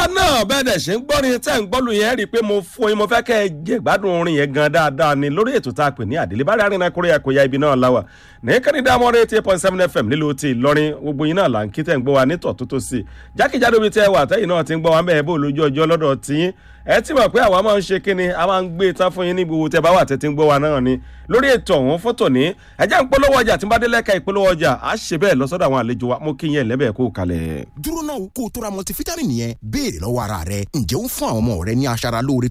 náà bẹ́ẹ̀ dẹ̀ ṣe ń gbọ́rin tẹ́ ń gbọ́lù yẹn rí i pé mo fún yín mo fẹ́ kẹ́ ẹ jẹ́ gbádùn orin yẹn gan dáadáa ni lórí ètò tá a pè ní àdìlẹ́ bá rárẹ̀ náà kórè ẹ̀kọ́ ya ibi náà láwà ní kẹ́ni dámọ́ rẹ̀ eight point seven fm nílùú ti Ìlọrin gbogbo yín náà là ń kí tẹ́ ń gbọ́ wa nítọ̀ tó tó sí i jákèjádò bíi tẹ́ wà tẹ́yìn náà ti ń gbọ́ wa mẹ́ẹ̀ bó lójú ọjọ́ lọ́dọ̀ tiyín ẹ ti mọ̀ pé àwa máa ń ṣe kíni a máa ń gbé tán fún yín ní gbogbo tẹ́ bá wà tẹ́tí ń gbọ́ wa náà ni lórí ètò ọ̀hún fótò ní ẹjẹ́ ń polówó ọjà tí n bá dé lẹ́ka ìpolówó ọjà á ṣe bẹ́ẹ̀ lọ́sọ́dọ̀ àwọn àlejò wa mo kí yín ẹ̀lẹ́bẹ̀ẹ́ kó kalẹ̀. dúró náà kó o tó ra multivitamin yẹn béèrè lọ́wọ́ ara rẹ ǹjẹ́ ó ń fún àwọn ọmọ rẹ ní aṣara lóore